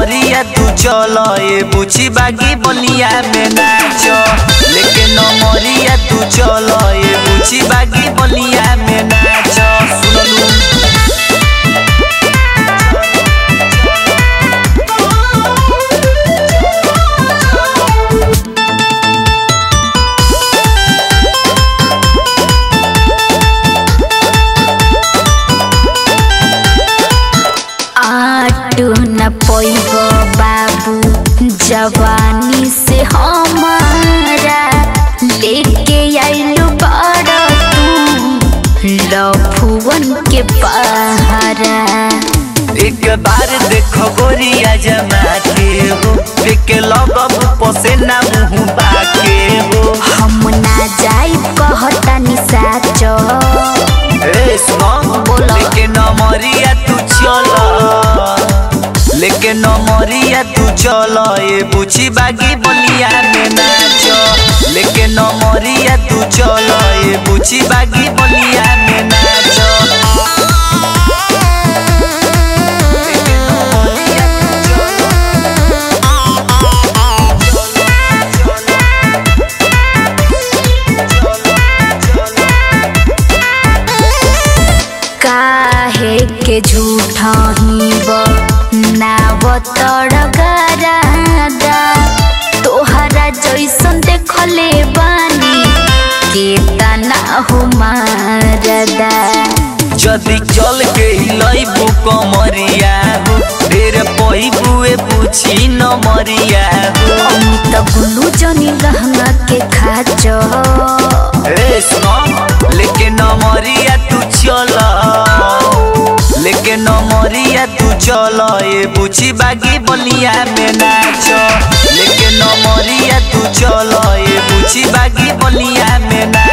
नमरिया तू चल ए बुची बागी बलिया में नाच लेके नमरिया तू चल ए बुची बागी बलिया में नाच सुनलू आटू न पैब बाबू जवानी से हमारा लेके आइलू बड़ तू लफुवन के पहारा एक बार देखो गोरिया जमा के हो देखे लगब पसेना मुँह बाके हो हम ना जाई कहतानी साचो ए सुनो बोलो। लेके नमरिया तू चल लेके नमरिया तू चल ए बुची बागी बलिया में नाच लेके नमरिया तू चल ए बुची बागी बलिया में नाच लेके नमरिया तू चल। काहे के झूठा ही नावतड़ गरादा तोहरा जैसन देखले बानी केतना हो मारदा जदि चल के हिलैबू कमरिया हो ढेर पहिबुए पूछी न मरिया हो अमित गुल्लू जनी लहंगा के खाचो ए सुनो लेके नमरिया तू चल लेके नमरिया तू चल ए बुची बागी बलिया में नाच लेके नमरिया तू चल ए बुची बागी बलिया में नाच